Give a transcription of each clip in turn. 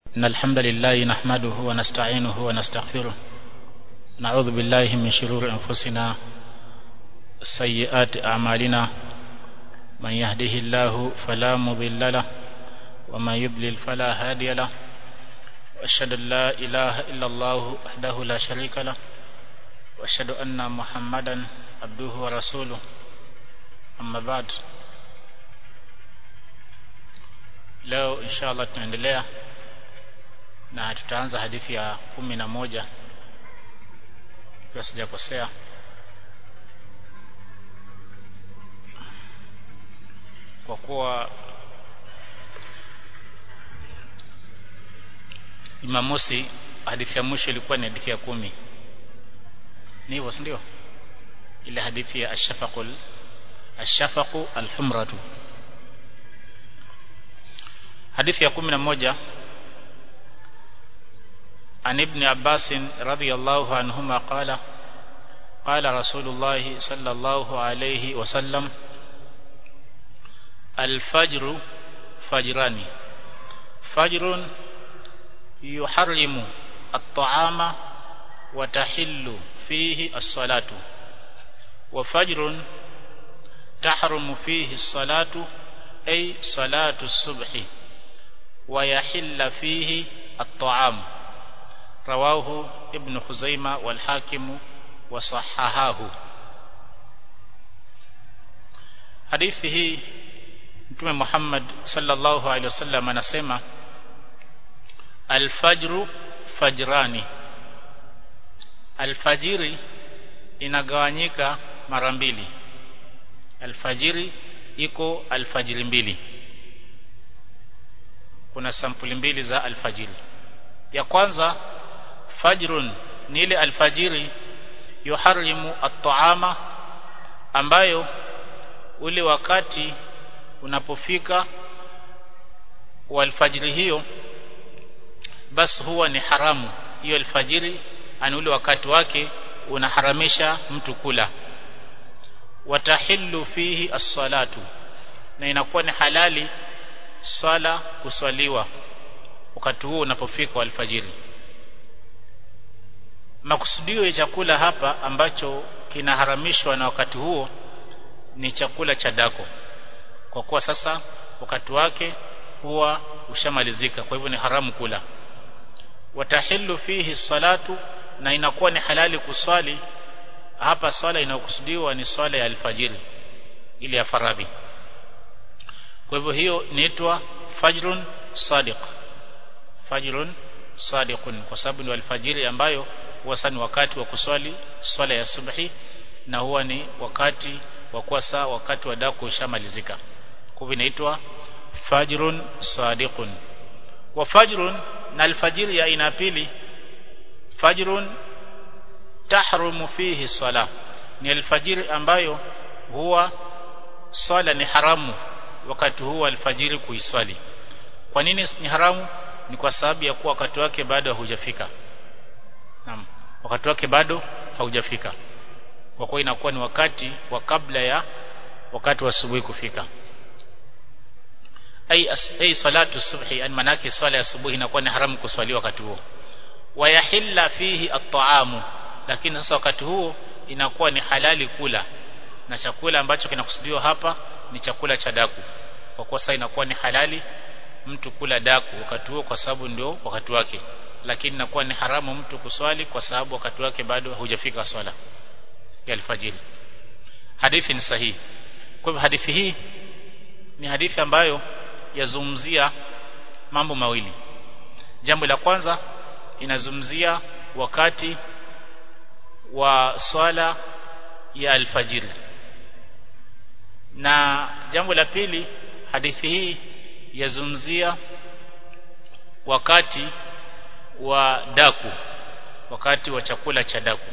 إن الحمد لله نحمده ونستعينه ونستغفره نعوذ بالله من شرور أنفسنا سيئات أعمالنا من يهده الله فلا مضل له ومن يضلل فلا هادي له وأشهد أن لا إله إلا الله وحده لا شريك له وأشهد أن محمدا عبده ورسوله أما بعد leo inshallah tunaendelea na tutaanza hadithi ya kumi na moja ikiwa sijakosea kwa kuwa Jumamosi hadithi ya mwisho ilikuwa ni hadithi ya kumi ni hivyo si ndio ile hadithi ya ashafaqul ashafaqu alhumratu hadithi ya kumi na moja عن ابن عباس رضي الله عنهما قال قال رسول الله صلى الله عليه وسلم الفجر فجران فجر يحرم الطعام وتحل فيه الصلاة وفجر تحرم فيه الصلاة أي صلاة الصبح ويحل فيه الطعام رواه ابن خزيمة والحاكم وصححاه hadithi hii mtume Muhammad sallallahu alaihi wasallam anasema alfajru fajrani alfajiri inagawanyika mara mbili alfajiri iko alfajiri mbili kuna sampuli mbili za alfajiri ya kwanza fajrun ni ile alfajiri yuharimu at-ta'ama ambayo ule wakati unapofika wa alfajiri hiyo basi huwa ni haramu hiyo alfajiri ani ule wakati wake unaharamisha mtu kula watahillu fihi as-salatu na inakuwa ni halali swala kuswaliwa wakati huo unapofika wa alfajiri makusudio ya chakula hapa ambacho kinaharamishwa na wakati huo ni chakula cha dako kwa kuwa sasa wakati wake huwa ushamalizika kwa hivyo ni haramu kula watahillu fihi salatu na inakuwa ni halali kuswali hapa swala inayokusudiwa ni swala ya alfajiri ile ya faradhi kwa hivyo hiyo inaitwa fajrun sadiq fajrun sadiqun kwa sababu ni alfajiri ambayo huwa ni wakati wa kuswali swala ya subhi na huwa ni wakati wa kuasa wakati wa daku ushamalizika kwa hivyo inaitwa fajrun sadiqun wa fajrun na alfajiri ya aina pili fajrun tahrumu fihi sala ni alfajiri ambayo huwa swala ni haramu wakati huu alfajiri kuiswali kwa nini ni haramu ni kwa sababu ya kuwa wakati wake bado haujafika naam wakati wake bado haujafika kwa kuwa inakuwa ni wakati wa kabla ya wakati wa asubuhi kufika ay ay salatu subhi an manaki swala ya asubuhi inakuwa ni haramu kuswali wakati huo wayahilla fihi at-ta'amu lakini sasa wakati huo inakuwa ni halali kula na chakula ambacho kinakusudiwa hapa ni chakula cha daku kwa kuwa sasa inakuwa ni halali mtu kula daku wakati huo kwa sababu ndio wakati wake lakini inakuwa ni haramu mtu kuswali kwa sababu wakati wake bado hujafika swala ya alfajiri hadithi ni sahihi kwa hivyo hadithi hii ni hadithi ambayo yazungumzia mambo mawili jambo la kwanza inazungumzia wakati wa swala ya alfajiri na jambo la pili hadithi hii yazungumzia wakati wa daku wakati wa chakula cha daku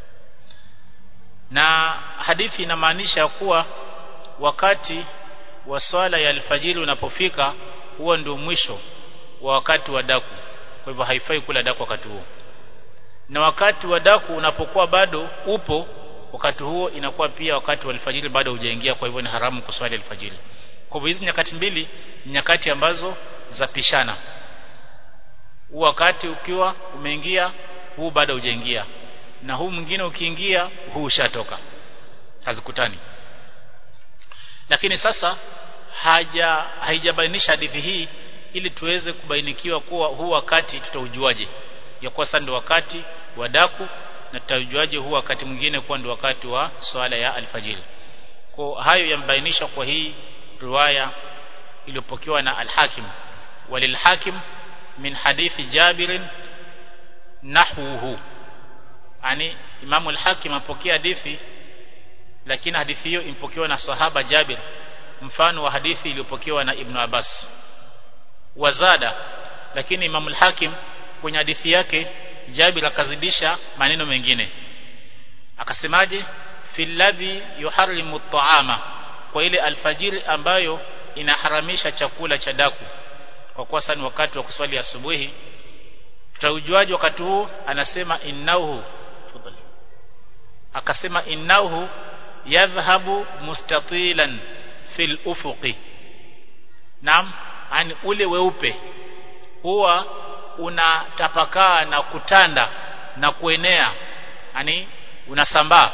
na hadithi inamaanisha kuwa wakati wa swala ya alfajiri unapofika huo ndio mwisho wa wakati wa daku kwa hivyo haifai kula daku wakati huo na wakati wa daku unapokuwa bado upo wakati huo inakuwa pia wakati wa alfajiri bado hujaingia kwa hivyo ni haramu kuswali alfajiri kwa hivyo hizi nyakati mbili ni nyakati ambazo zapishana huu wakati ukiwa umeingia huu bado hujaingia na huu mwingine ukiingia huu ushatoka hazikutani lakini sasa haja haijabainisha hadithi hii ili tuweze kubainikiwa kuwa huu wakati tutaujuaje ya kuwa sasa ndio wakati wa daku na tutaujuaje huu wakati mwingine kuwa ndio wakati wa swala ya alfajiri kwa hayo yambainisha kwa hii riwaya iliyopokewa na al-Hakim walil-Hakim min hadithi Jabir nahwuhu yani Imam al-Hakim apokea hadithi lakini hadithi hiyo impokewa na sahaba Jabir mfano wa hadithi iliyopokewa na Ibn Abbas wazada lakini Imam al-Hakim kwenye hadithi yake Jabir akazidisha maneno mengine akasemaje fil ladhi yuharrimu at-ta'ama kwa ile alfajiri ambayo inaharamisha chakula cha daku kwa kuwa sana wakati wa kuswali asubuhi tutaujuaje wakati huu anasema innahu fadhali akasema innahu yadhhabu mustatilan fil ufuqi naam yani ule weupe huwa unatapakaa na kutanda na kuenea yani unasambaa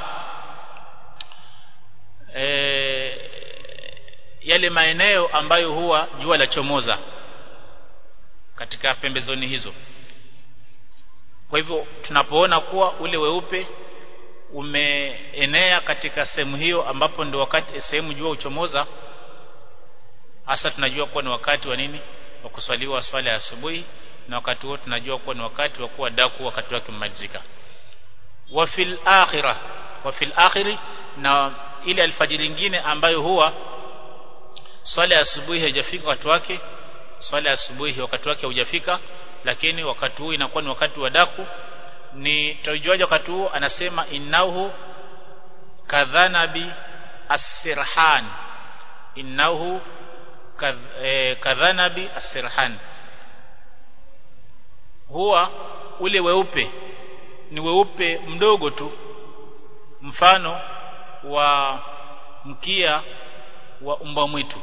e, yale maeneo ambayo huwa jua la chomoza katika pembezoni hizo kwa hivyo tunapoona kuwa ule weupe umeenea katika sehemu hiyo ambapo ndio wakati sehemu jua uchomoza hasa tunajua kuwa ni wakati wa nini wa kuswaliwa swala ya asubuhi na wakati huo tunajua kuwa ni wakati wa kuwa daku wakati wake umemalizika wa fil akhirah wa fil akhiri na ile alfajiri nyingine ambayo huwa swala ya asubuhi haijafika wakati wake swala ya asubuhi wakati wake haujafika lakini wakati huu inakuwa ni wakati wa daku ni taujuaje wakati huu anasema innahu kadhanabi as-sirhan innahu kadhanabi as-sirhan huwa ule weupe ni weupe mdogo tu mfano wa mkia wa umba mwitu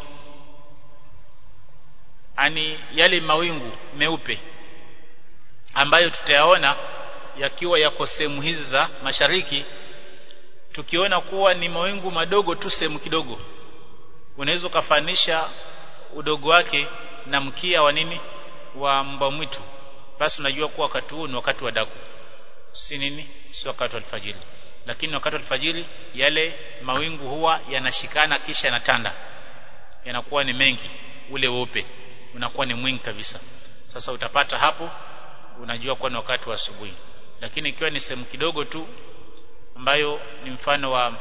ani yale mawingu meupe ambayo tutayaona yakiwa yako sehemu hizi za mashariki tukiona kuwa ni mawingu madogo tu sehemu kidogo unaweza ukafanisha udogo wake na mkia wa nini wa mba mwitu basi unajua kuwa wakati huu ni wakati wa daku si nini si wakati wa alfajiri lakini wakati wa alfajiri yale mawingu huwa yanashikana kisha yanatanda yanakuwa ni mengi ule weupe unakuwa ni mwingi kabisa sasa utapata hapo unajua kuwa ni wakati wa asubuhi lakini ikiwa ni sehemu kidogo tu ambayo ni mfano wa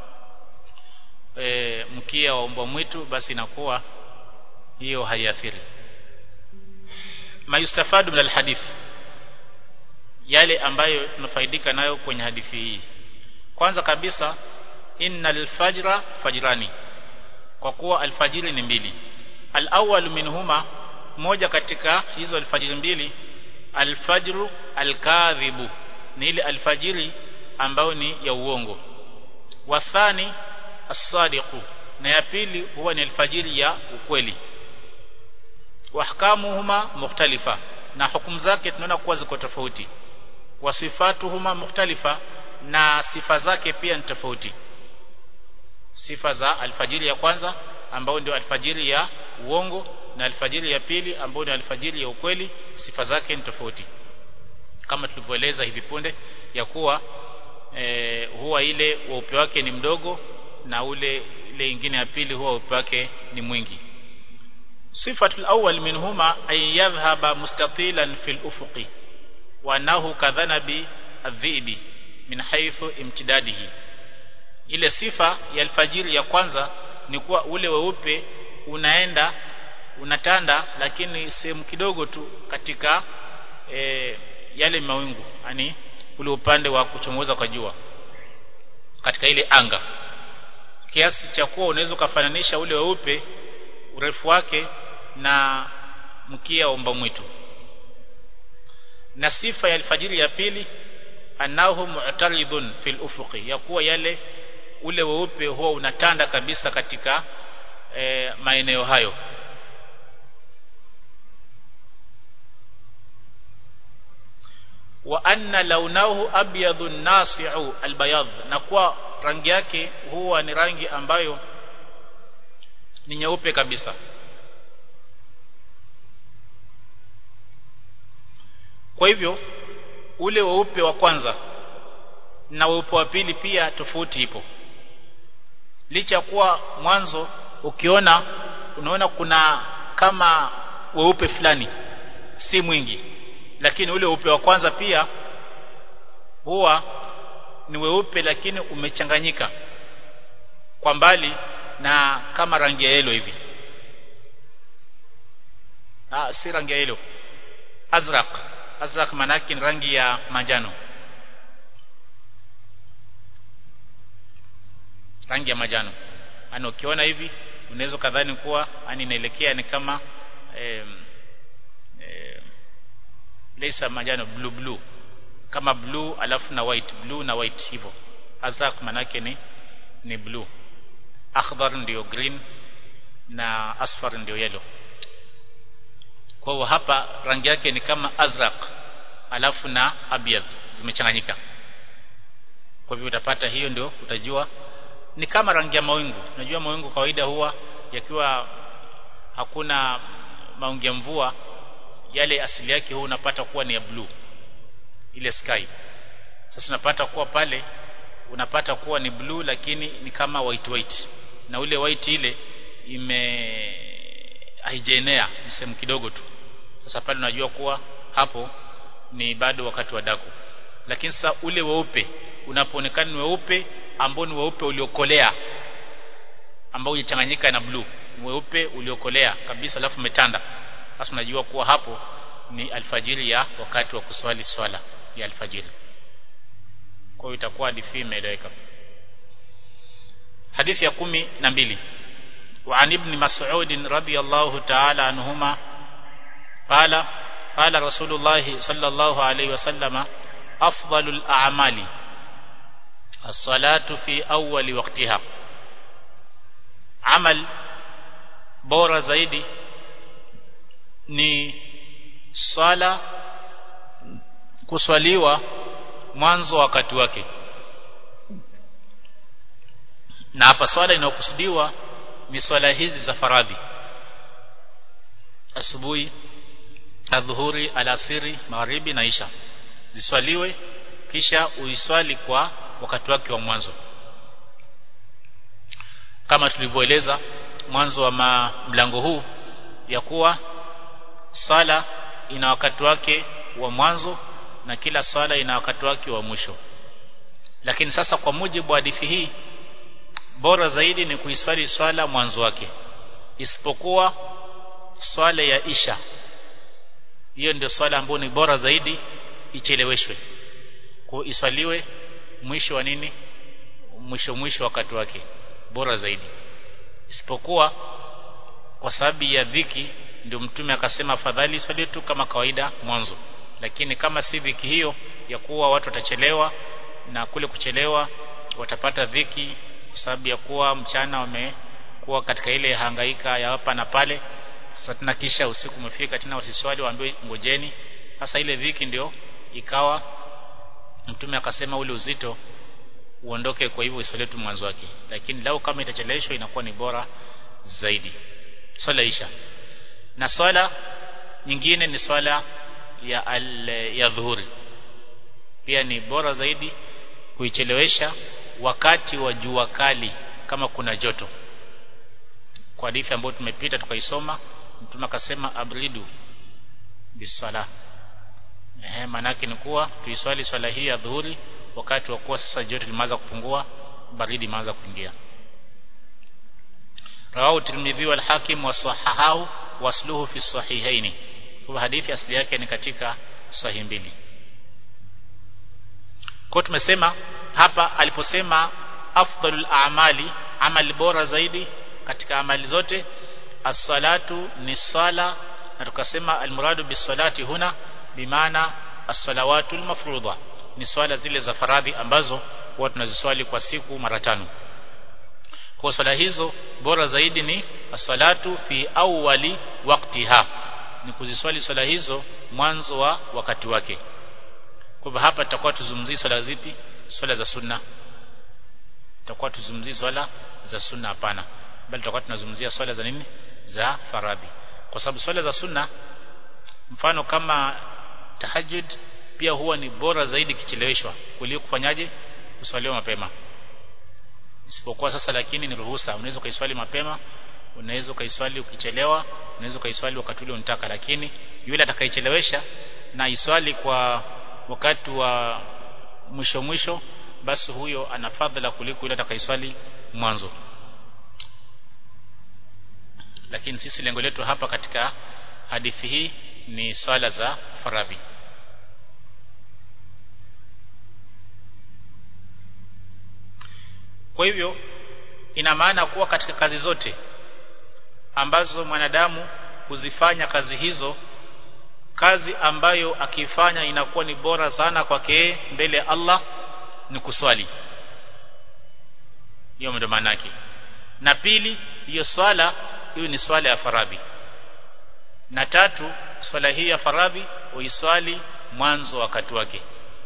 e, mkia wa mbwa mwitu basi inakuwa hiyo haiathiri mayustafadu min alhadith yale ambayo tunafaidika nayo kwenye hadithi hii kwanza kabisa innal fajra fajrani kwa kuwa alfajiri ni mbili al-awwal minhuma moja katika hizo alfajiri mbili alfajru alkadhibu ni ile alfajiri ambayo ni ya uongo wathani as-sadiqu na ya pili huwa ni alfajiri ya ukweli wahkamuhuma mukhtalifa na hukumu zake tunaona kuwa ziko tofauti wasifatuhuma mukhtalifa na sifa zake pia ni tofauti sifa za alfajiri ya kwanza ambao ndio alfajiri ya uongo na alfajiri ya pili ambao ni alfajiri ya ukweli sifa zake ni tofauti kama tulivyoeleza hivi punde ya kuwa e, huwa ile weupe wake ni mdogo na ule ile ingine ya pili huwa weupe wake ni mwingi sifatul awwal minhuma ay yadhhaba mustatilan fil ufuqi wa nahu kadhanabi adhibi min haythu imtidadihi ile sifa ya alfajiri ya kwanza ni kuwa ule weupe unaenda unatanda lakini sehemu kidogo tu katika e, yale mawingu yani ule upande wa kuchomoza kwa jua katika ile anga kiasi cha kuwa unaweza kufananisha ule weupe urefu wake na mkia wa mba mwitu na sifa ya alfajiri ya pili anahu mu'taridun fil ufuqi ya kuwa yale ule weupe huwa unatanda kabisa katika e, maeneo hayo wa anna launahu abyadun nasi'u albayad na kwa rangi yake huwa ni rangi ambayo ni nyeupe kabisa kwa hivyo ule weupe wa kwanza na weupe wa pili pia tofauti ipo licha kuwa mwanzo ukiona unaona kuna kama weupe fulani si mwingi lakini ule weupe wa kwanza pia huwa ni weupe lakini umechanganyika kwa mbali na kama rangi ya yellow hivi ah si rangi ya yellow azraq azraq manake ni rangi ya manjano rangi ya manjano ana ukiona hivi unaweza kadhani kuwa ani inaelekea ni kama eh, eh, lesa manjano blue blue kama blue alafu na white blue na white hivyo azraq manake ni ni blue akhdar ndio green na asfar ndio yellow kwa hiyo hapa rangi yake ni kama azraq alafu na abyad zimechanganyika kwa hivyo utapata hiyo ndio utajua ni kama rangi ya mawingu unajua mawingu kawaida huwa yakiwa hakuna mawingu ya mvua yale asili yake huwa unapata kuwa ni ya blue ile sky sasa unapata kuwa pale unapata kuwa ni blue lakini ni kama white white na ule white ile ime haijaenea ni sehemu kidogo tu sasa pale unajua kuwa hapo ni bado wakati wa daku lakini sasa ule weupe unapoonekana ni weupe ambao ni weupe uliokolea ambao hujachanganyika na blue weupe uliokolea kabisa alafu umetanda sasa unajua kuwa hapo ni alfajiri ya wakati wa kuswali swala ya alfajiri kwa hiyo itakuwa hadithi imeeleweka hadithi ya kumi na mbili وعن ابن مسعود رضي الله تعالى عنهما قال قال رسول الله صلى الله عليه وسلم أفضل الأعمال الصلاة في أول وقتها عمل bora zaidi ni swala kuswaliwa mwanzo wakati wake na hapa swala inayokusudiwa ni swala hizi za faradhi asubuhi adhuhuri alasiri magharibi na isha ziswaliwe kisha uiswali kwa wakati wake wa mwanzo kama tulivyoeleza mwanzo wa mlango huu ya kuwa sala ina wakati wake wa mwanzo na kila swala ina wakati wake wa mwisho lakini sasa kwa mujibu wa hadithi hii bora zaidi ni kuiswali swala mwanzo wake isipokuwa swala ya isha hiyo ndio swala ambayo ni bora zaidi icheleweshwe kuiswaliwe mwisho wa nini mwisho mwisho wakati wake bora zaidi isipokuwa kwa sababu ya dhiki ndio mtume akasema afadhali swali tu kama kawaida mwanzo lakini kama si dhiki hiyo ya kuwa watu watachelewa na kule kuchelewa watapata dhiki kwa sababu ya kuwa mchana wamekuwa katika ile hangaika ya hapa na pale sasa tena kisha usiku umefika tena wasiswali waambiwe ngojeni sasa ile dhiki ndio ikawa mtume akasema ule uzito uondoke kwa hivyo iswali tu mwanzo wake lakini lau kama itacheleweshwa inakuwa ni bora zaidi swala isha na swala nyingine ni swala ya al, ya dhuhuri pia ni bora zaidi kuichelewesha wakati wa jua kali kama kuna joto kwa hadithi ambayo tumepita tukaisoma mtume akasema abridu bisala ehe manake ni kuwa tuiswali swala hii ya dhuhuri wakati wa kuwa sasa joto limeanza kupungua baridi imeanza kuingia rawahu tirmidhi wal hakim wa sahahahu wasluhu fi sahihaini kwa hadithi asili yake ni katika sahihi mbili kwa tumesema hapa aliposema afdalul a'mali amali bora zaidi katika amali zote as-salatu ni sala na tukasema almuradu bisalati huna bimaana as-salawatul mafruḍa ni swala zile za faradhi ambazo huwa tunaziswali kwa siku mara tano kwa swala hizo bora zaidi ni as-salatu fi awwali waqtiha ni kuziswali swala hizo mwanzo wa wakati wake kwa hivyo hapa tutakuwa tuzungumzie swala zipi swala za sunna tutakuwa tuzungumzie swala za sunna hapana bali tutakuwa tunazungumzia swala za nini za faradhi kwa sababu swala za sunna mfano kama tahajjud pia huwa ni bora zaidi kicheleweshwa kuliko kufanyaje kuswaliwa mapema isipokuwa sasa lakini ni ruhusa unaweza kuiswali mapema unaweza ukaiswali ukichelewa unaweza ukaiswali wakati ule unataka lakini yule atakayechelewesha na iswali kwa wakati wa mwisho mwisho basi huyo ana fadhila kuliko yule atakayeswali mwanzo lakini sisi lengo letu hapa katika hadithi hii ni swala za faradhi kwa hivyo ina maana kuwa katika kazi zote ambazo mwanadamu huzifanya kazi hizo kazi ambayo akifanya inakuwa ni bora sana kwake mbele ya Allah ni kuswali hiyo ndio maana yake na pili hiyo swala hiyo ni swala ya faradhi na tatu swala hii ya faradhi uiswali mwanzo wakati wake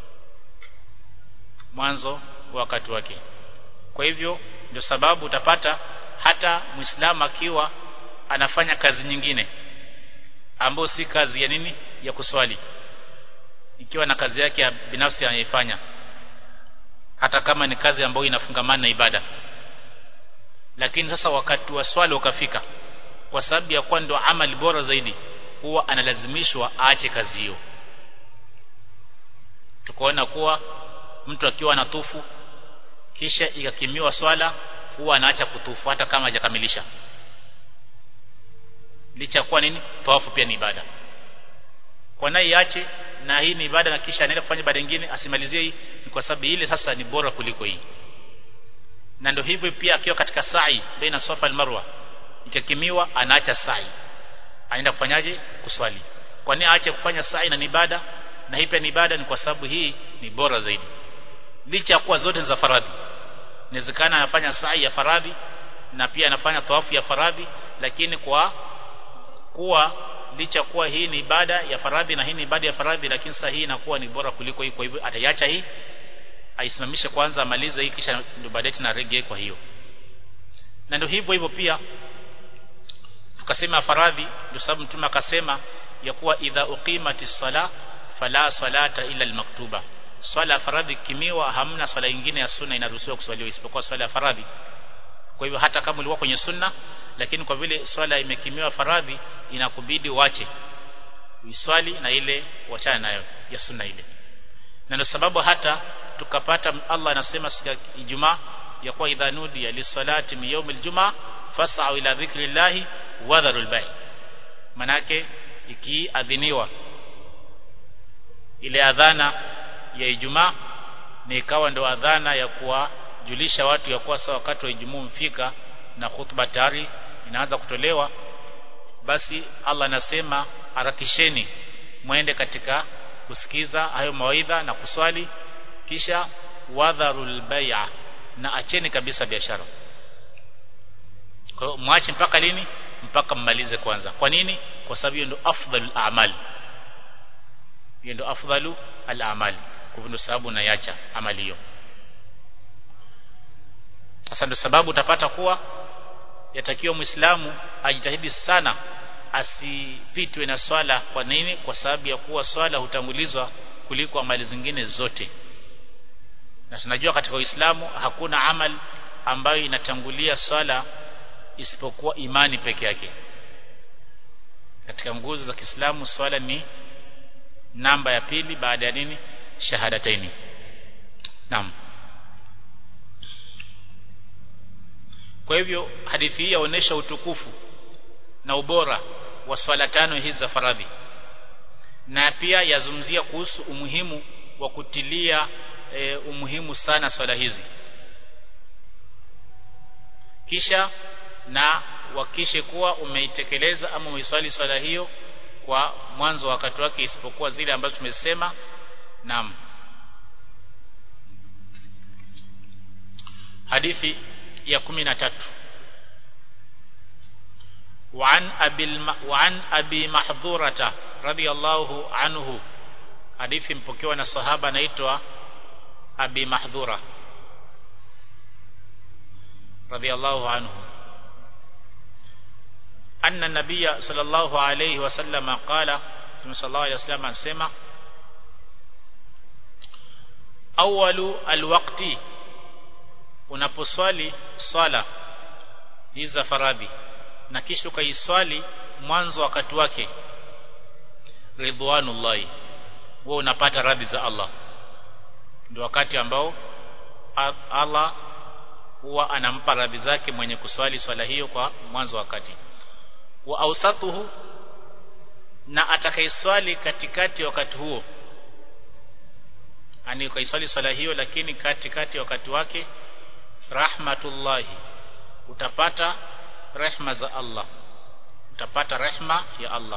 mwanzo wakati wake kwa hivyo ndio sababu utapata hata muislamu akiwa anafanya kazi nyingine ambayo si kazi ya nini ya kuswali ikiwa na kazi yake ya binafsi anaifanya hata kama ni kazi ambayo inafungamana na ibada lakini sasa wakati wa swala ukafika kwa sababu ya kuwa ndio amali bora zaidi huwa analazimishwa aache kazi hiyo tukaona kuwa mtu akiwa anatufu kisha ikakimiwa swala huwa anaacha kutufu hata kama hajakamilisha licha kuwa nini tawafu pia ni ibada kwa naye iache na hii ni ibada na kisha anaenda kufanya ibada nyingine asimalizie hii ni kwa sababu ile sasa ni bora kuliko hii na ndio hivyo pia akiwa katika sa'i baina safa al-marwa ikakimiwa anaacha sa'i anaenda kufanyaje kuswali kwa nini aache kufanya sa'i na ni ibada na hii pia ni ibada ni kwa sababu hii ni bora zaidi licha ya kuwa zote ni za faradhi inawezekana anafanya sa'i ya faradhi na pia anafanya tawafu ya faradhi lakini kwa kuwa licha kuwa hii ni ibada ya faradhi na hii ni ibada ya faradhi lakini sasa hii inakuwa ni bora kuliko hii kwa hivyo ataiacha hii aisimamishe kwanza amalize hii kisha ndio baadaye tena rejee kwa hiyo na ndio hivyo hivyo pia tukasema faradhi ndio sababu mtume akasema ya kuwa idha uqimati sala fala salata illa almaktuba swala faradhi kimiwa hamna swala nyingine ya sunna inaruhusiwa kuswaliwa isipokuwa swala ya faradhi kwa hivyo hata kama ulikuwa kwenye sunna lakini kwa vile swala imekimiwa faradhi inakubidi uache uiswali na ile uachane nayo ya sunna ile na ndio sababu hata tukapata Allah anasema siku ya Ijumaa ya kuwa idha nudiya lisalati min yawmil jumaa fas'au ila dhikrillahi wa dharul bay manake ikiadhiniwa ile adhana ya Ijumaa ni ikawa ndo adhana ya kuwajulisha watu ya kuwa sawa wakati wa Ijumaa umfika na khutba tayari inaanza kutolewa basi Allah anasema harakisheni mwende katika kusikiza hayo mawaidha na kuswali kisha wadharul bai'a na acheni kabisa biashara kwa hiyo mwache mpaka lini mpaka mmalize kwanza kwa nini kwa sababu hiyo ndio afdalul a'mal hiyo ndio afdalu al-a'mal kwa hivyo ndio sababu naiacha amali hiyo sasa ndio sababu utapata kuwa yatakiwa muislamu ajitahidi sana asipitwe na swala kwa nini kwa sababu ya kuwa swala hutangulizwa kuliko amali zingine zote na tunajua katika Uislamu hakuna amal ambayo inatangulia swala isipokuwa imani peke yake katika nguzo za Kiislamu swala ni namba ya pili baada ya nini shahadataini naam kwa hivyo hadithi hii yaonesha utukufu na ubora wa swala tano hizi za faradhi na pia yazungumzia kuhusu umuhimu wa kutilia e, umuhimu sana swala hizi kisha na wakishe kuwa umeitekeleza ama umeiswali swala hiyo kwa mwanzo wakati wake isipokuwa zile ambazo tumesema naam hadithi ya 13 وعن أبي, الم... وعن أبي محظورة رضي الله عنه hadithi mpokewa na sahaba anaitwa Abi Mahdhura radiyallahu anhu anna nabiyya sallallahu alayhi wasallam qala Mtume sallallahu alayhi wasallam anasema awalu alwaqti unaposwali swala hizi za faradhi na kisha ukaiswali mwanzo wakati wake ridwanullahi wewe unapata radhi za Allah ndio wakati ambao Allah huwa anampa radhi zake mwenye kuswali swala hiyo kwa mwanzo wakati wa ausatuhu na atakaiswali katikati wakati huo ani ukaiswali swala hiyo lakini katikati wakati wake rahmatullahi utapata rehma za Allah utapata rehma ya Allah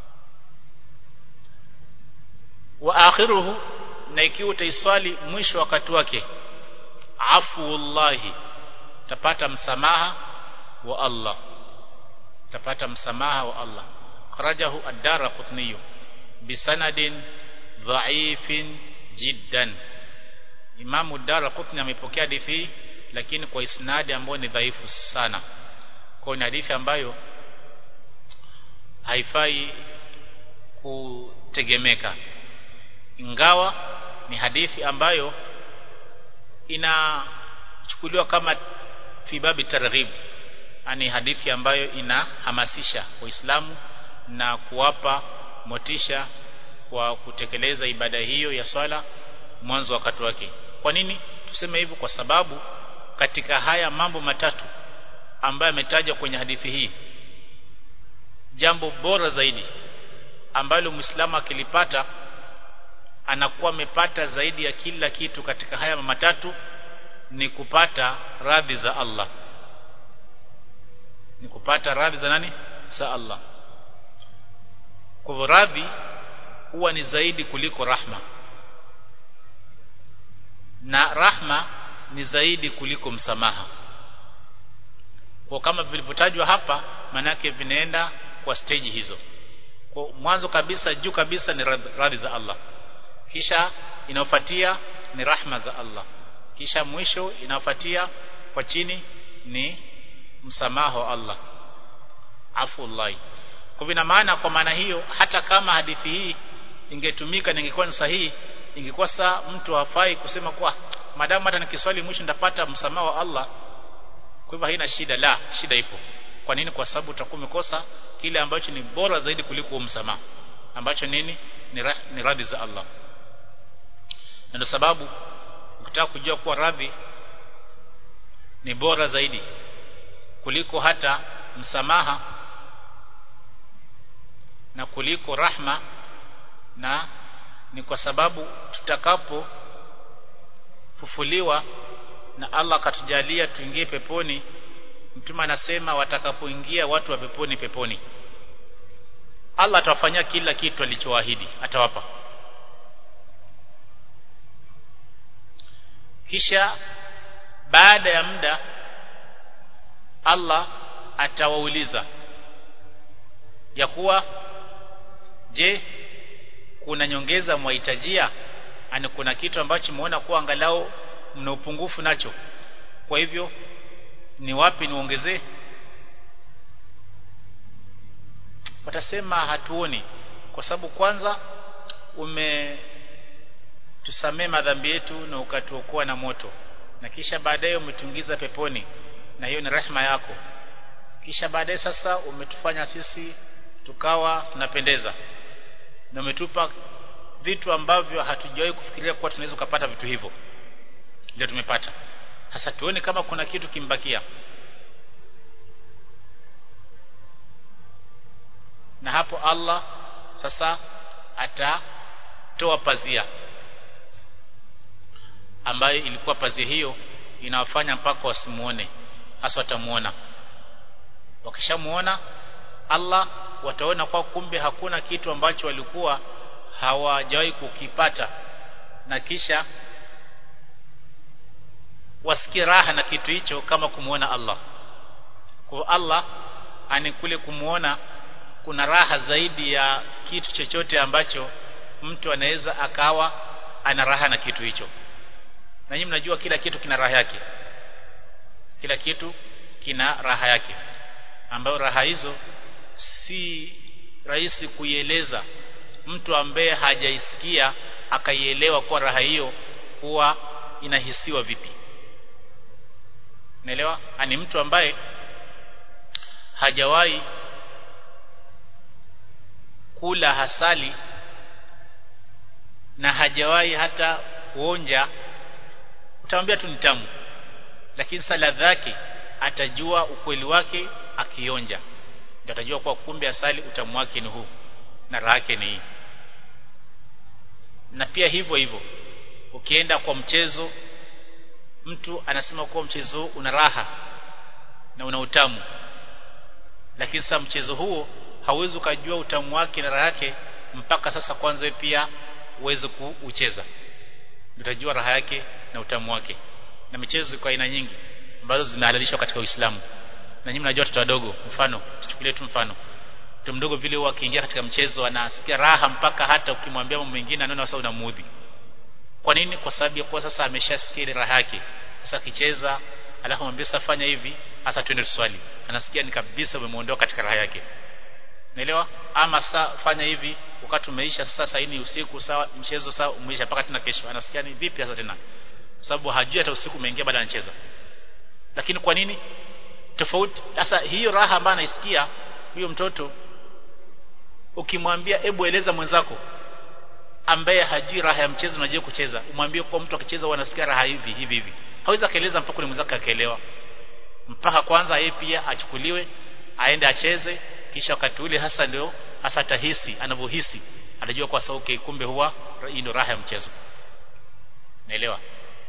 wa akhiruhu na ikiwa utaiswali mwisho wakati wake afuullahi utapata msamaha wa Allah utapata msamaha wa Allah kharajahu ad-darqutni bisanadin dha'ifin jiddan Imamu ad-Darqutni amepokea hadithi lakini kwa isnadi ambayo ni dhaifu sana kwa ni hadithi ambayo haifai kutegemeka ingawa ni hadithi ambayo inachukuliwa kama fibabi targhib ani hadithi ambayo inahamasisha waislamu na kuwapa motisha kwa kutekeleza ibada hiyo ya swala mwanzo wakati wake kwa nini tuseme hivyo kwa sababu katika haya mambo matatu ambayo yametajwa kwenye hadithi hii jambo bora zaidi ambalo muislamu akilipata anakuwa amepata zaidi ya kila kitu katika haya matatu ni kupata radhi za Allah ni kupata radhi za nani za Allah kwa hivyo radhi huwa ni zaidi kuliko rahma na rahma ni zaidi kuliko msamaha kwa kama vilivyotajwa hapa manake vinaenda kwa stage hizo kwa mwanzo kabisa juu kabisa ni radhi za Allah kisha inayofuatia ni rahma za Allah kisha mwisho inayofuatia kwa chini ni msamaha wa Allah afullahi kwa vina maana kwa maana hiyo hata kama hadithi hii ingetumika na ingekuwa ni sahihi ingekuwa saa mtu hafai kusema kwa madamu hata nikiswali mwisho ndapata msamaha wa Allah kwa hivyo haina shida la shida ipo kwa nini kwa sababu utakuwa umekosa kile ambacho ni bora zaidi kuliko msamaha ambacho nini ni, ra, ni radhi za Allah na ndio sababu ukitaka kujua kuwa radhi ni bora zaidi kuliko hata msamaha na kuliko rahma na ni kwa sababu tutakapo fufuliwa na Allah akatujalia tuingie peponi mtume anasema watakapoingia watu wa peponi peponi Allah atawafanyia kila kitu alichoahidi atawapa kisha baada ya muda Allah atawauliza ya kuwa je kuna nyongeza mwahitajia ani kuna kitu ambacho muona kuwa angalau mna upungufu nacho kwa hivyo ni wapi niongezee watasema hatuoni kwa sababu kwanza ume tusamee madhambi yetu na ukatuokoa na moto na kisha baadaye umetungiza peponi na hiyo ni rehema yako kisha baadaye sasa umetufanya sisi tukawa tunapendeza na umetupa vitu ambavyo hatujawahi kufikiria kuwa tunaweza kupata vitu hivyo ndio tumepata sasa tuone kama kuna kitu kimbakia na hapo Allah sasa atatoa pazia ambayo ilikuwa pazia hiyo inawafanya mpaka wasimuone hasa watamuona wakishamuona Allah wataona kwa kumbe hakuna kitu ambacho walikuwa hawajawahi kukipata na kisha wasikie raha na kitu hicho kama kumuona Allah kwa Allah ani kule kumuona kuna raha zaidi ya kitu chochote ambacho mtu anaweza akawa ana raha na kitu hicho na nyinyi mnajua kila kitu kina raha yake kila kitu kina raha yake ambayo raha hizo si rahisi kuieleza mtu ambaye hajaisikia akaielewa kwa raha hiyo kuwa inahisiwa vipi naelewa ani mtu ambaye hajawahi kula hasali na hajawahi hata kuonja utamwambia tu ni tamu lakini sasa ladha yake atajua ukweli wake akionja ndio atajua kwa kumbe asali utamu wake ni huu na raha yake ni hii na pia hivyo hivyo ukienda kwa mchezo mtu anasema kuwa mchezo una raha na una utamu lakini sasa mchezo huo hauwezi ukajua utamu wake na raha yake mpaka sasa kwanza pia uweze kuucheza utajua raha yake na utamu wake na michezo kwa aina nyingi ambazo zimehalalishwa katika Uislamu na nyinyi mnajua watoto wadogo mfano tuchukulie tu mfano mtoto mdogo vile huwa akiingia katika mchezo anasikia raha mpaka hata ukimwambia mambo mengine anaona sasa unamuudhi kwa nini kwa sababu ya kuwa sasa ameshasikia ile raha yake sasa akicheza alafu mwambie sasa fanya hivi hasa twende tuswali anasikia ni kabisa umemuondoa katika raha yake naelewa ama sasa fanya hivi wakati umeisha sasa saa ni usiku sawa mchezo sawa umeisha mpaka tena kesho anasikia ni vipi sasa tena sababu hajui hata usiku umeingia baada anacheza lakini kwa nini tofauti sasa hiyo raha ambayo anaisikia huyo mtoto ukimwambia hebu eleza mwenzako ambaye hajui raha ya mchezo unajua kucheza umwambie kwa mtu akicheza wanasikia raha hivi hivi hivi hawezi akaeleza mpaka mwenzake akaelewa mpaka kwanza yeye pia achukuliwe aende acheze kisha wakati ule hasa ndio hasa tahisi anavyohisi anajua kwa sababu okay, kumbe huwa hii ndio raha ya mchezo naelewa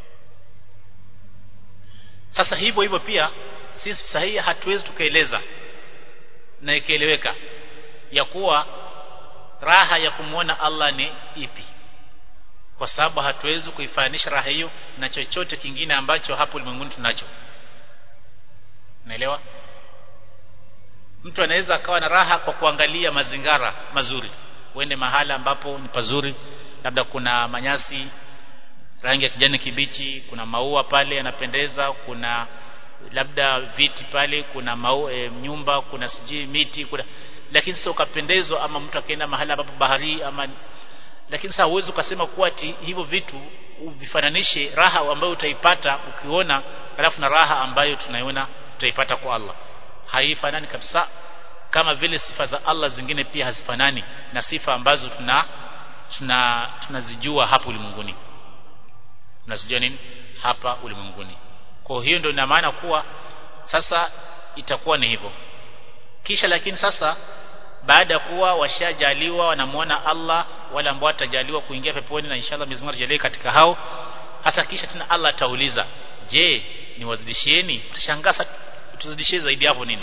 sasa hivyo hivyo pia sisi sahihi hatuwezi tukaeleza na ikaeleweka ya kuwa raha ya kumwona Allah ni ipi kwa sababu hatuwezi kuifanisha raha hiyo na chochote kingine ambacho hapo ulimwenguni tunacho naelewa mtu anaweza akawa na raha kwa kuangalia mazingara mazuri uende mahala ambapo ni pazuri labda kuna manyasi rangi ya kijani kibichi kuna maua pale yanapendeza kuna labda viti pale kuna maua e, nyumba kuna sijui miti kuna lakini sasa ukapendezwa ama mtu akaenda mahala ambapo bahari ama lakini sasa uwezo ukasema kuwa ati hivyo vitu uvifananishe raha ambayo utaipata ukiona alafu na raha ambayo tunaiona tutaipata kwa Allah haifanani kabisa kama vile sifa za Allah zingine pia hazifanani na sifa ambazo tuna tuna tunazijua hapa ulimwenguni tunazijua nini hapa ulimwenguni kwa hiyo ndio ina maana kuwa sasa itakuwa ni hivyo kisha lakini sasa baada ya kuwa washajaliwa wanamuona Allah wale ambao watajaliwa kuingia peponi na inshallah Mwenyezi Mungu atajalie katika hao hasa kisha tena Allah atauliza je niwazidishieni utashangaa tuzidishie zaidi hapo nini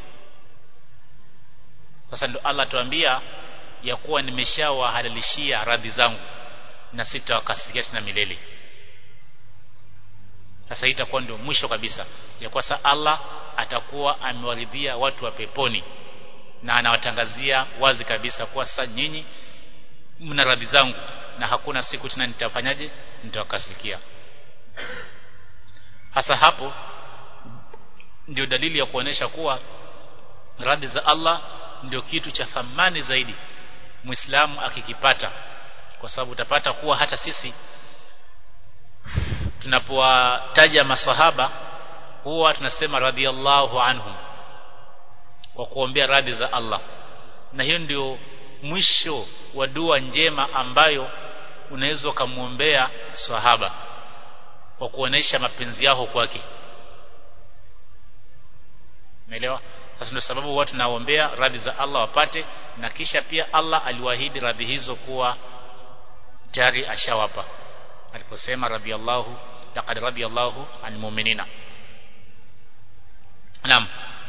sasa ndo Allah tuambia ya kuwa nimeshawahalalishia radhi zangu na sitawakasikia tena milele sasa itakuwa ndio mwisho kabisa ya kwa sasa Allah atakuwa amewaridhia watu wa peponi na anawatangazia wazi kabisa kuwa sasa nyinyi mna radhi zangu na hakuna siku tena nitafanyaje nitawakasirikia hasa hapo ndio dalili ya kuonesha kuwa radhi za Allah ndio kitu cha thamani zaidi Muislamu akikipata kwa sababu utapata kuwa hata sisi tunapowataja maswahaba huwa tunasema radhiallahu anhum kwa kuombea radhi za Allah na hiyo ndio mwisho wa dua njema ambayo unaweza ukamwombea sahaba kwa kuonesha mapenzi yao kwake umeelewa sasa ndio sababu watu naombea radhi za Allah wapate na kisha pia Allah aliwaahidi radhi hizo kuwa tayari ashawapa aliposema radhiallahu laqad radiyallahu anil mu'minina Naam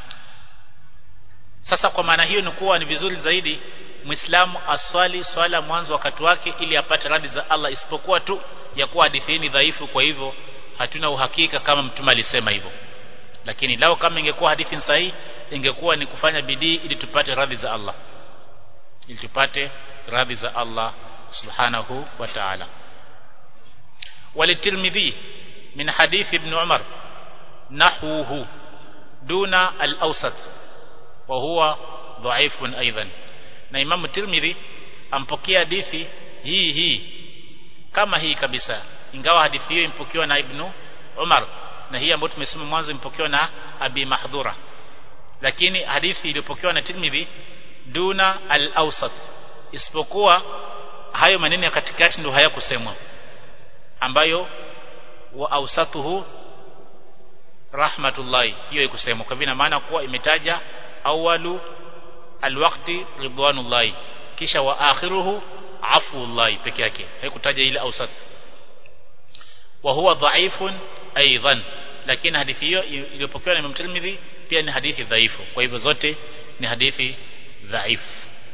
sasa kwa maana hiyo ni kuwa ni vizuri zaidi Muislamu aswali swala mwanzo wakati wake ili apate radhi za Allah isipokuwa tu ya kuwa hadithi ni dhaifu kwa hivyo hatuna uhakika kama mtume alisema hivyo lakini lao kama ingekuwa hadithi sahihi ingekuwa ni kufanya bidii ili tupate radhi za Allah ili tupate radhi za Allah subhanahu wa ta'ala وللترمذي من حديث ابن عمر نحوه دون الأوسط وهو ضعيف أيضا na Imam Tirmidhi ampokea hadithi hii hii kama hii kabisa ingawa hadithi hiyo impokewa na Ibn Umar na hii ambayo tumesema mwanzo impokewa na Abi Mahdhura lakini hadithi iliyopokewa na Tirmidhi duna al-awsat isipokuwa hayo maneno ya katikati ndio hayakusemwa ambayo wa awsatuhu rahmatullahi hiyo ikusemwa kwa vile maana kuwa imetaja awalu alwaqti ridwanullahi kisha wa akhiruhu afuullahi peke yake haikutaja ile awsat wa huwa dhaifun aidan lakini hadithi hiyo iliyopokewa na Imam Tirmidhi pia ni hadithi dhaifu kwa hivyo zote ni hadithi dhaifu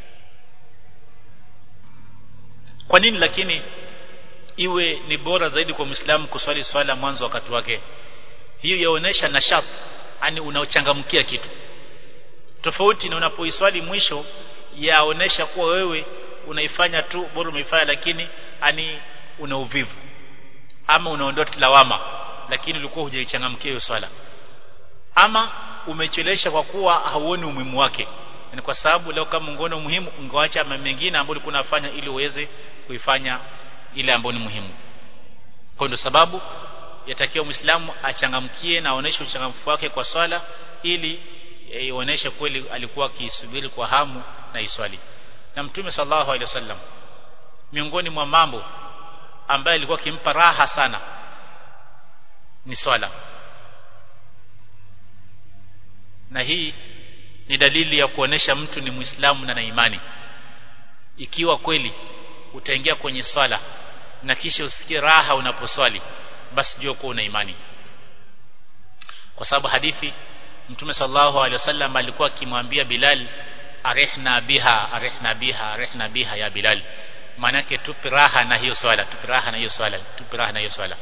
kwa nini lakini iwe ni bora zaidi kwa Muislamu kuswali swala mwanzo wakati wake hiyo yaonesha nashat yani unaochangamkia kitu tofauti na unapoiswali mwisho yaonesha kuwa wewe unaifanya tu bora umeifanya lakini ani una uvivu ama unaondoa lawama lakini ulikuwa hujaichangamkia hiyo swala ama umechelesha kwa kuwa hauoni umuhimu wake ni kwa sababu leo kama ungeona umuhimu ungeacha mambo mengine ambayo ulikuwa unafanya ili uweze kuifanya ile ambayo ni muhimu kwa ndio sababu yatakiwa muislamu achangamkie na aoneshe uchangamfu wake kwa swala ili ionyeshe kweli alikuwa akisubiri kwa hamu na iswali na mtume sallallahu alaihi wasallam miongoni mwa mambo ambaye alikuwa akimpa raha sana ni swala na hii ni dalili ya kuonesha mtu ni muislamu na na imani ikiwa kweli utaingia kwenye swala na kisha usikie raha unaposwali basi jua kuwa una imani kwa sababu hadithi mtume sallallahu alaihi wasallam alikuwa akimwambia Bilal arihna biha arihna biha arihna biha ya Bilal maana yake tupe raha na hiyo swala tupe raha na hiyo swala tupe raha na hiyo swala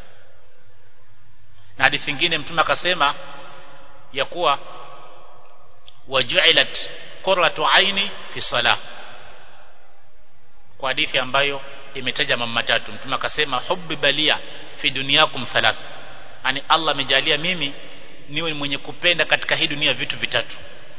na hadithi nyingine mtume akasema ya kuwa wajuilat qurratu aini fi salah kwa hadithi ambayo imetaja mambo matatu mtume akasema hubbi balia fi dunyakum thalath yani Allah amejalia mimi niwe mwenye kupenda katika hii dunia vitu vitatu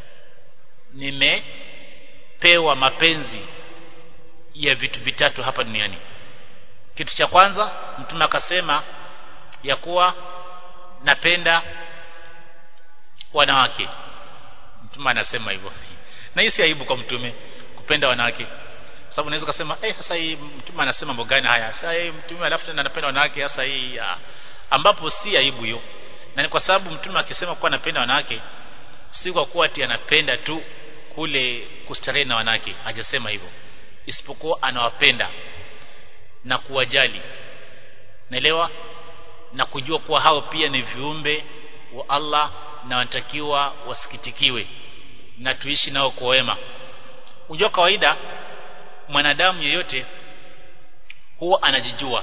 nimepewa mapenzi ya vitu vitatu hapa duniani kitu cha kwanza mtume akasema ya kuwa napenda wanawake mtume anasema hivyo na hii si aibu kwa mtume kupenda wanawake sababu unaweza kusema eh sasa hii mtume anasema mambo gani haya sasa hii mtume alafu tena anapenda wanawake sasa hii ambapo si aibu hiyo na ni kwa sababu mtume akisema kuwa anapenda wanawake si kwa kuwa ati anapenda tu kule kustarehe na wanawake hajasema hivyo isipokuwa anawapenda na kuwajali naelewa na kujua kuwa hao pia ni viumbe wa Allah na wanatakiwa wasikitikiwe na tuishi nao kwa wema unajua kawaida mwanadamu yeyote huwa anajijua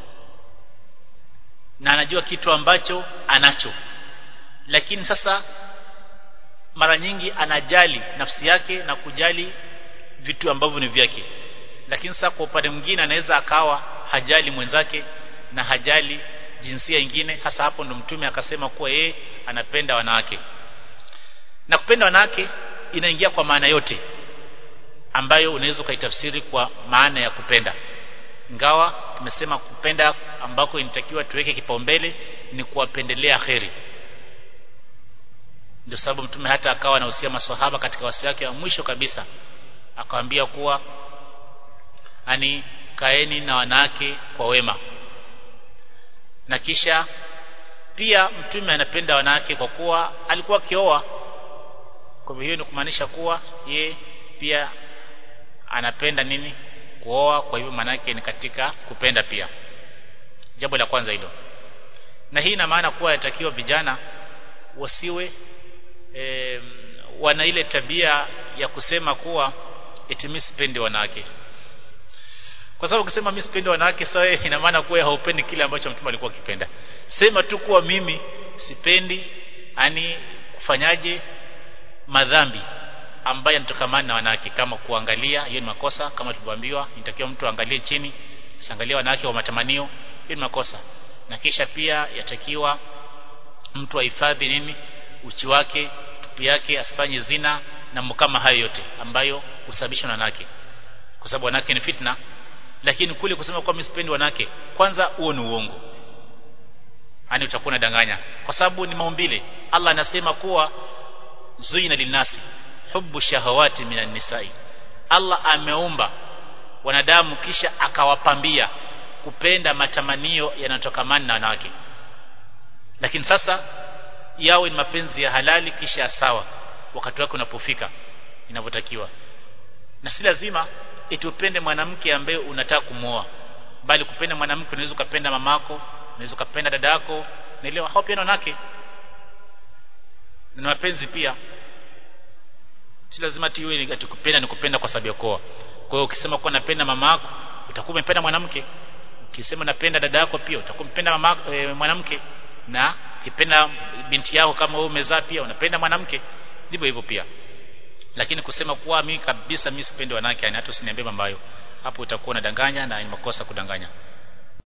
na anajua kitu ambacho anacho lakini sasa mara nyingi anajali nafsi yake na kujali vitu ambavyo ni vyake lakini sasa kwa upande mwingine anaweza akawa hajali mwenzake na hajali jinsia ingine hasa hapo ndo mtume akasema kuwa yeye anapenda wanawake na kupenda wanawake inaingia kwa maana yote ambayo unaweza ukaitafsiri kwa maana ya kupenda ingawa tumesema kupenda ambako inatakiwa tuweke kipaumbele ni kuwapendelea kheri ndio sababu mtume hata akawa anahusia maswahaba katika wasi wake wa mwisho kabisa akawaambia kuwa ani kaeni na wanawake kwa wema na kisha pia mtume anapenda wanawake kwa kuwa alikuwa akioa kwa hiyo ni kumaanisha kuwa ye pia anapenda nini kuoa kwa hivyo manake ni katika kupenda pia jambo la kwanza hilo na hii ina maana kuwa yatakiwa vijana wasiwe e, wana ile tabia ya kusema kuwa eti mimi sipendi wanawake kwa sababu ukisema mimi sipendi wanawake sawa ina maana kuwa haupendi kile ambacho mtume alikuwa akipenda sema tu kuwa mimi sipendi ani kufanyaje madhambi ambaye anatokamana na wanawake kama kuangalia hiyo ni makosa kama tulivyoambiwa inatakiwa mtu angalie chini asiangalie wanawake wa matamanio hiyo ni makosa na kisha pia yatakiwa mtu ahifadhi nini uchi wake tupu yake asifanye zina na kama hayo yote ambayo husababishwa na wanawake kwa sababu wanawake ni fitna lakini kule kusema kwa mimi sipendi wanawake kwanza huo ni uongo yani utakuwa unadanganya kwa sababu ni maumbile Allah anasema kuwa zuina linasi hubbu shahawati minan nisai Allah ameumba wanadamu kisha akawapambia kupenda matamanio yanayotokamana na wanawake lakini sasa yawe ni mapenzi ya halali kisha sawa wakati wake unapofika inavyotakiwa na si lazima itupende mwanamke ambaye unataka kumwoa bali kupenda mwanamke unaweza ukapenda mamako unaweza ukapenda dada yako naelewa hao pia wanawake na mapenzi pia si lazima tiwe ni kupenda ni kupenda kwa sababu ya koa kwa hiyo ukisema kuwa napenda mama yako utakuwa umependa mwanamke ukisema napenda dada yako pia utakuwa umependa mama e, mwanamke na ukipenda binti yako kama wewe umezaa pia unapenda mwanamke ndivyo hivyo pia lakini kusema kuwa mimi kabisa mimi sipendi wanawake yani hata usiniambie mambo hayo hapo utakuwa unadanganya na ni makosa kudanganya